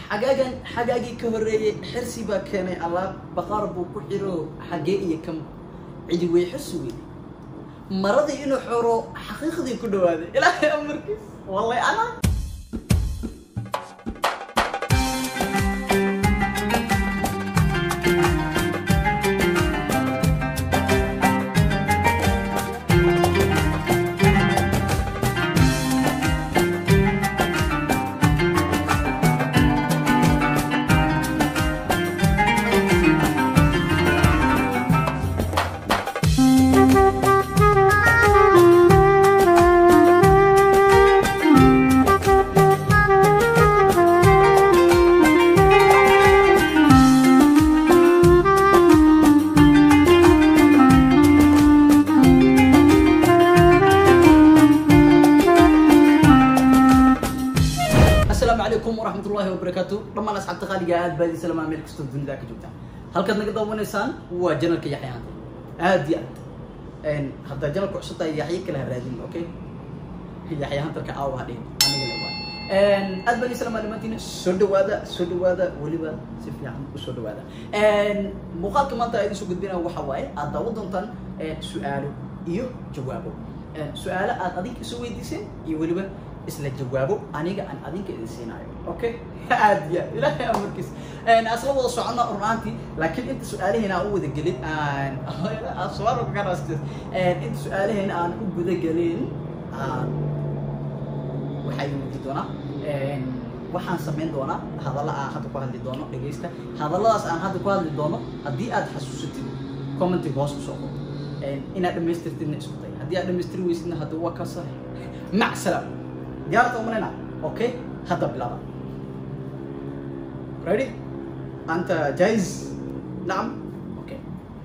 xagaagan xagaagii ka horreeyey xirsi baa keenay allaab baqaar buu ku xiro xagee iyo kam cidi weyxo sugay maradii inuu xoro xaqiiqdii ku dhawaaday ilaahay amarkiis wallay ana asalaamu calaykum waraxmat ullahi wabarakaatu dhammaan asxaabta qaaliga aad baad islamaa meel kastoo dunida ka joogtaan halkaad naga daawanaysaan waa janalka yaxya hanta aad iyo aad haddaa janalka cusub tahay yaxye kale ha raadin okay yaxya hantarka aawa hadhin aniga le waay aad baan islamaa dhimantiina soo dhawaada soo dhawaada weliba si fiican usoo dhawaada muuqaalka maanta aad idinsoo gudbinaya waxa waaye aad daawo doontaan su-aalo iyo jawaabo su-aalo aad adig isu weydiiseen iyo weliba isla jawaabo aniga aan adinka idin siinayo okay aad ya ilaahay amarkiis asla wada socona runaantii laakiin inta su-aalaheena aan u wada gelin aan inta su-aalaheena aan u guda gelin waxaa idin weydi doonaa waxaan samayn doonaa hadalla aan hadda ku hadli doono dhegaysta hadalladaas aan hadda ku hadli doono haddii aad xasuusatid commentiga hoos kusoo qor inaad dhamaystirtidna isku day haddii aad dhamaystiri weysidna hadda waa kasa mac salaam diyaarta umanayna okay hadda bilaaba ready anta jaiz nacam okay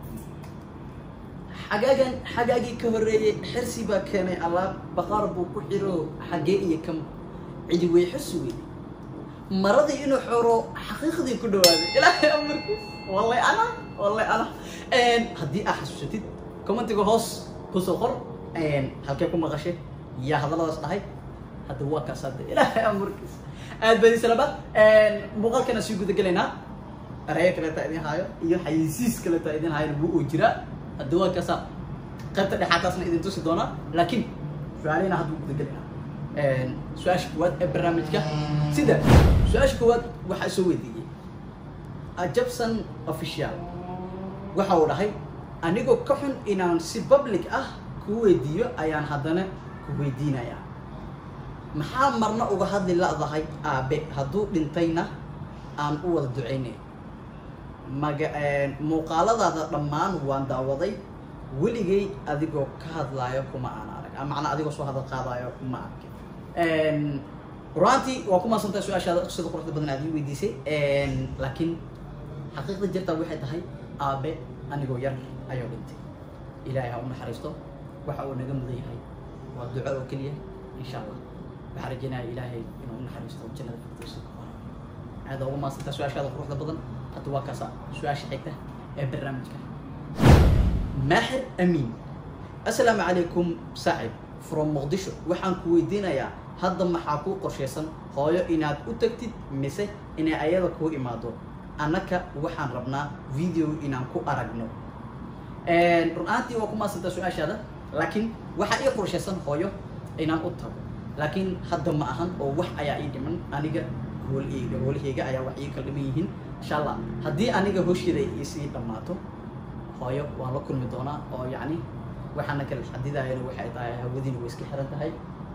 xagaagan xagaagii ka horreeyey xirsi baa keenay allaab baqaar buu ku xiro xagee iyo kam cidi weyxo sugay maradii inuu xoro xaqiiqdii ku dhawaaday ilaahay amarkiis wallay ana wallay ana haddii aad xasuusatid commentiga hoos kusoo qor halkee ku maqashay yaa hadalladaas dhahay hadda waa kaas hadda ilaahay amarkiis aad baan islaba muuqaalkana sii guda gelaynaa erayo kaleeta idin haayo iyo xayisiis kaleeta idin haayona wuu oo jiraa hadda waa kaasa qaybta dhexaadaasna idin tusi doonaa laakiin su-aalihina hadda wuu guda gelaynaa su-aasha koowaad ee barnaamijka sida su-aasha koowaad waxaa soo weydiiyey ajabsan official waxa uu dhahay anigoo ka xun inaan si public ah ku weydiiyo ayaan haddana ku weydiinayaa maxaa marna uga hadli la'dahay aabe hadduu dhintayna aan u wada ducaynay maga muuqaaladaada dhammaan waan daawaday weligay adigoo ka hadlaayo kuma aan arag macnaa adigoo soo hadal qaadaayo ma arkin runaantii waa ku maadsantahay su-aashaada sida quruxda badan aad ii weydiisay laakiin xaqiiqda jirtaa waxay tahay aabe anigoo yar ayuu dhintay ilaahay ha u naxariisto waxa uu naga mudan yahay waa duco oo keliya insha allah waxaan rajeynaya ilaahay inuu u naxariisto jannada firdowsa aada ugu maadsantaa su-aashaada quruxda badan hadda waa kaasa su-aasha xigta ee barnaamijka maaxir amiin assalaamu calaykum saaxib from muqdisho waxaan ku weydiinayaa hadda maxaa kuu qorshaysan hooyo inaad u tagtid mise inay ayada kuu imaado annaka waxaan rabnaa video inaan ku aragno run ahaantii waa ku maadsantaa su-aashaada laakiin waxaa ii qorshaysan hooyo inaan u tago laakiin hadda ma ahan oo wax ayaa ii dhiman aniga hooleyga hoolaheyga ayaa wax ii kala dhiman yihiin insha allah haddii aniga hosheeda isii dhammaato hooyo waan la kulmi doonaa oo yacni waxaana kala xadidayana waxay tahay hawadiina way iska xiran tahay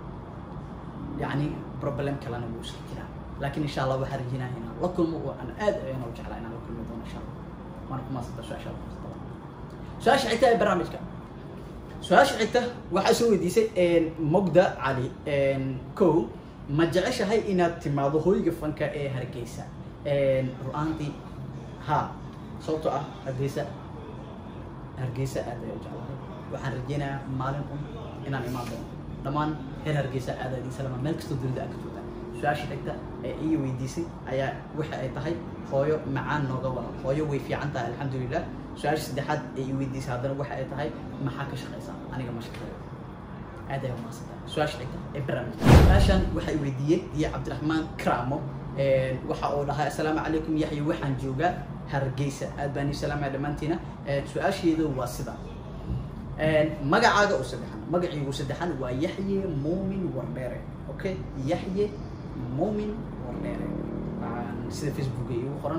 yacni problem kalena wuu iska jiraa laakiin insha allah waxaan rajinaya inaan la kulmo oo aan aad ayana u jeclaa inaan la kulmi doono insha allah waana ku maasanta su-aashaada su-aasha xigta ee barnaamijka su-aasha xigta waxaa soo weydiisay mogda cali ko ma jeceshahay inaad timaado hoyga fanka ee hargeysa ru-aantii ha sababtoo ah hargeysa hargeysa aad ayaa u jeclahay waxaan rajeynayaa maalin un inaan imaan doono dhammaan reer hargeysa aad aad isalama meel kastoo dunida aad ka joogtaan su-aasha xigta ee ii weydiisay ayaa waxa ay tahay hooyo macaan nooga wada hooyo way fiican tahay alxamdulilah su-aasha saddexaad ee ii weydiisay haddana waxa ay tahay maxaa ka shaqaysaa aniga ma shaqeeyo aad ayaa umaadsanta su-aasha xigta ee barnaamijka su-aashan waxay weydiiyey diya cabdiraxmaan kramo waxa uu dhahay assalaamu calaykum yaxya waxaan joogaa hargeysa aad baan ii salaamaya dhammaantiina su-aasheedu waa sida magacaaga u saddexan magaciigu saddexan waa yaxye muumin wardheere okay yaxye muumin wardheere sida facebooka igu qoran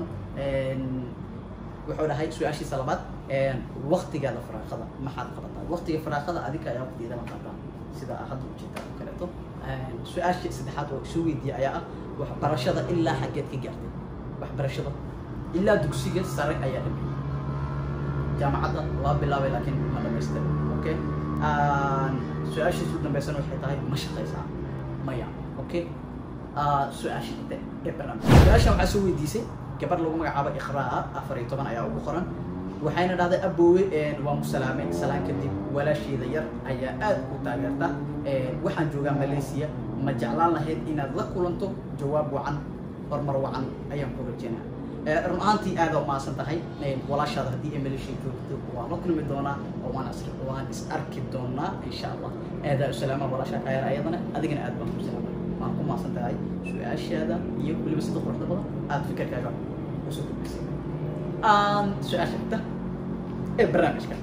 wuxuu dhahay su-aashiisa labaad waktigaada faraaqada maxaad qabataa waktiga faraaqada adinka ayaa waqtigeedana qabataa sida hadda ujeedaa oo kaleeto su-aasha saddexaad oo isu weydiiyey ayaa ah waxbarashada ilaa xaggeed ka gaartay waxbarashada ilaa dugsiga sare ayaa dhameeyey jaamacadda waa bilaabay laakiin ma dhamaystirin okay su-aashiisa u dambeysana waxay tahay ma shaqaysaa maya okay su-aasha xigta ee barnaamij su-aashan waxaa soo weydiisay gabar lagu magacaabo iqraa afar iyo toban ayaa ugu qoran waxayna dhahday aboowe waa musalaame salaan kadib walaasheeda yar ayaa aad u taageerta waxaan joogaa malaysia ma jeclaan lahayd inaad la kulanto jawaab wacan horumar wacan ayaan ku rajeynaa run ahaantii aada umaasan tahay walaashaada haddii ay malaysia joogto waan la kulmi doonaa oo waan is waan is arki doonaa insha allah aadaa u salaama walaashaa kaayar ayadana adigana aad baan ku salaama waan ku maasan tahay su-aashaada iyo weliba sida quruxda badan aada fikirkaaga usoo gudbisay su-aasha xigta ee barnaamijka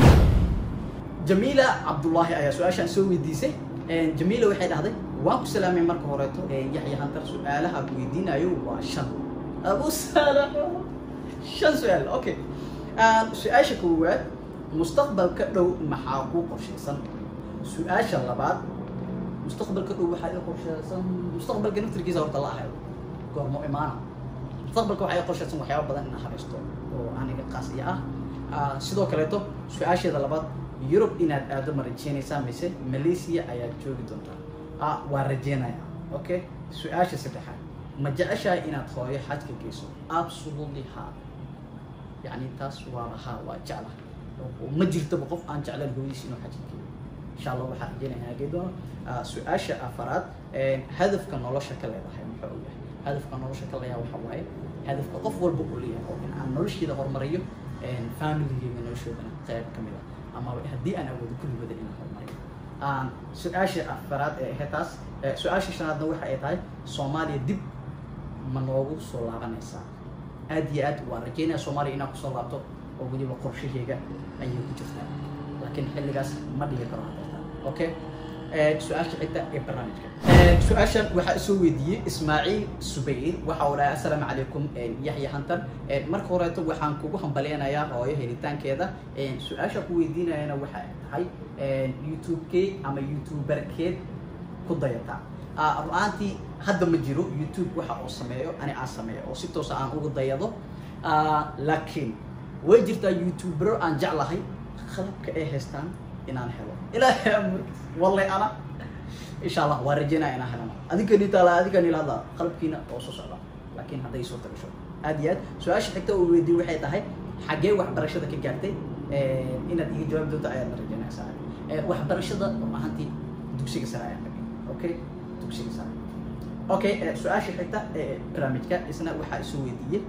jamiila cabdullaahi ayaa su-aashaan soo weydiisay jamiila waxay dhahday waan ku salaamay marka horeeto yaxya hantar su-aalaha ku weydiinayo waa shan abu salaamo shan su-aal okay su-aasha koowaad mustaqbalka dhow maxaa ku qorshaysan su-aasha labaad mustaqbalka dhow waxaa ii qorshaysan mustaqbalka naftirkiisa horta la ahayo goormo imaana mustaqbalka waxaa ii qorshaysan waxyaaba badan inaan habaysto oo aniga qaas iyo ah sidoo kaleeto su-aasheeda labaad yurub inaad aado ma rajeynaysaa mise malaysia ayaad joogi doontaa waa rajeynaya okay su-aasha saddexaad ma jeceshahay inaad hooyo xajka geyso absolutely ha yani taas waa ha waa jecla ma jirtaba qof aan jeclan hooyadiis inuu xajka geeyo insha allah waxaa rajeynaya inaa gey doono su-aasha afaraad hadafka nolosha ka leedahay muxuu u yahay hadafka nolosha ka leeyahay waxa waaye hadafka qof walba uu leeyahay oo in aan nolosheeda horumariyo familigeyga noloshoodana qayb ka mid ah ama haddii aan awoodo kulligooda inaan horumariyo su-aasha afaraad ee ahayd taas su-aasha shanaadna waxa ay tahay soomaaliya dib ma noogu soo laabanaysaa aad iyo aad waan rajeynaya soomaaliya inaan kusoo laabto oo weliba qorshaheyga ayay ku jirtaa laakiin xilligaas ma dhigi karo hadeerta okay su-aasha xigta ee barnaamijka su-aashan waxaa soo weydiiyey ismaaciil subayr waxa uu dhahay assalaamu calaykum yaxya hantan marka horeeto waxaan kugu hambaleynayaa hooyo helitaankeeda su-aasha ku weydiinayana waxa ay tahay youtube-keed ama youtuberkeed ku dayata ru-aantii hadda ma jiro youtube waxa uu sameeyo ani aan sameeyo oo si toosa aan ugu dayado laakiin way jirtaa youtubero aan jeclahay qalabka ay haystaan inaan helo ilaahay amurkiis wallahi ana insha allah waa rajeynaya inaan helana adinkani taala adinkani lahada qalabkiina oo soo socda laakiin hadday suurta gasho aad iyo aad su-aasha xigta oo weydiin waxay tahay xaggee waxbarashada ka gaartay inaad iga jawaab doonto ayaad na rajeynaysaa waxbarashada ahantii dugsiga sare ayaan dhagay okay dugsiga sare okay su-aasha xigta ee barnaamijka isna waxaa isu weydiiyey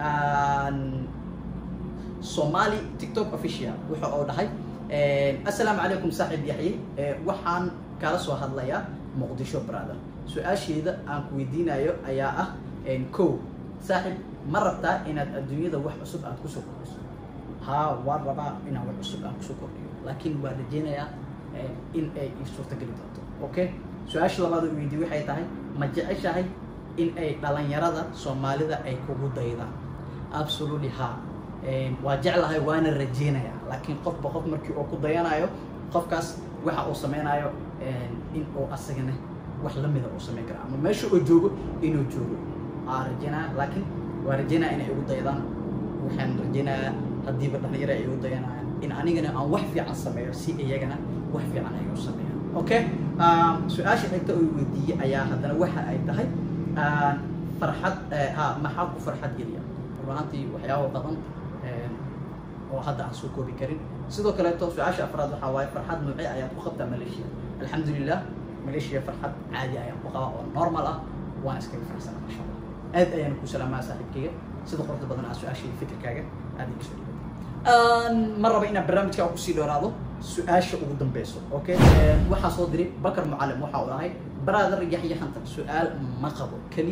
somali tiktok official wuxa oo dhahay assalaamu calaykum saaxiib yaxye waxaan kala soo hadlayaa muqdisho brother su-aasheeda aan ku weydiinayo ayaa ah ko saaxiib ma rabtaa inaad adduunyada wax cusub aad kusoo kordhiso haa waan rabaa inaan wax cusub aan kusoo kordhiyo laakiin waan rajeynayaa in ay ii suurtageli doonto okay su-aasha labaad oo weydiye waxay tahay ma jeceshahay in ay dhalinyarada soomaalida ay kugu daydaan absolutely ha waa jeclahay waana rajeynaya laakiin qofba qof markii uu ku dayanayo qofkaas waxa uu sameynayo in uu asagana wax lamida uu sameyn karo ama meesha uu joogo inuu joogo aa rajeynaya laakiin waa rajeynaya inay igu daydaan waxaan rajeynayaa haddiiba dhalinyaro ay igu dayanayaan in anigana aan wax fiican sameeyo si iyagana wax fiican ay u sameeyaan okay su-aasha xigta oo weydiiyey ayaa haddana waxa ay tahay farxad ha maxaa ku farxad geliya runaantii waxyaaba badan oo hadda aan soo koobi karin sidoo kaleeto su-aasha afraad waxaa waaye farxad noocee ayaad ku qabtaa malaysia alxamdulilah malaysia farxad caadi ayaan ku qabaa oo normal ah waan iskaga faraxsana masha allah aad ayaan ku salaamaa saaxiibkayga sida quruxda badan aa su-aashii fikirkaaga aad iga soo dhibatay ma raba inaan barnaamijka kusii dheeraado su-aasha ugu dambeyso okay waxaa soo diray bakar mucalim waxa uu ahay brother yaxya hantan su-aal ma qabo keliya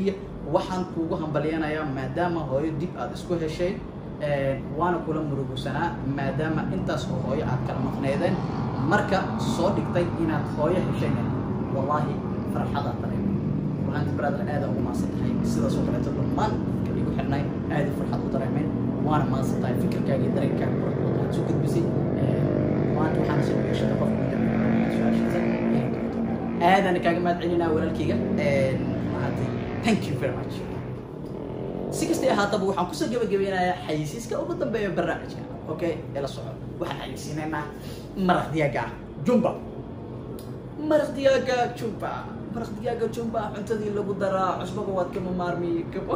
waxaan kuugu hambalyanayaa maadaama hooyo dib aad isku heshay waana kula murugsanaa maadaama intaas oo hooyo aad kala maqneedeen marka soo dhigtay inaad hooyo heshayna wallaahi farxadaa dareemay waxaanti brother aada ugu maadsan tahay sidaas oo kaleeto dhammaan dadka igu xidhnay aada farxad u dareemeen waana maadsan tahay fikirkaaga iyo dareenkaaga quruxda aad soo gudbisay maanta waxaan soo dhigashada qofka su-aashiisa aadana kaaga mahad celinaa walaalkayga maantay thank you very much si kastay ahaataba waxaan kusoo gabagabeynayaa xayisiiska ugu dambeeya barnaamijka okay ila soco waxaan xayisiinaynaa maraq digaaga ah jumba maraq digaaga jumba maraq digaaga jumba cuntadii lagu daraa cusbaba waad kama maarmi kama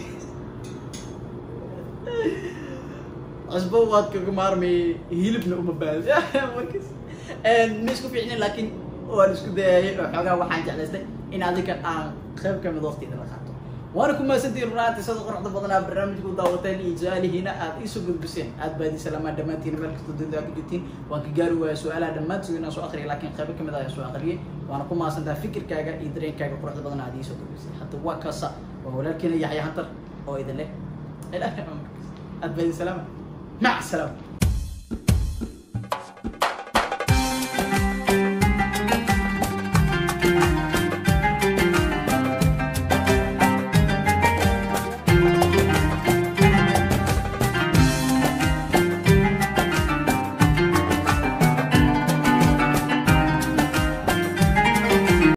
cusbo waad kaga maarmi hilibna uma baadi markas ma isku fiicnin laakiin waan isku dayayay oo xoogaa waxaan jeclaystay in adinka aan qayb ka mid waqtiga la qaato waana ku mahadsantihiin runaanti sida quruxda badanaa barnaamijka u daawateen iyo su-aalihiina aad iisoo gudbiseen aad baadi salaamaa dhammaantiin meel kasta dunida ku jirtiin waan ka gaari waaya su-aalaha dhammaantood inaan soo akhriyay laakiin qaybo ka mid ah ayaan soo akhriyay waana ku mahadsantaha fikirkaaga iyo dareenkaaga quruxda badan aad iisoo gudbisay hadda waa kaasa waa walaalkeena yaxya hantar oo idin leh ilaahay aad baadi salaama mac salaama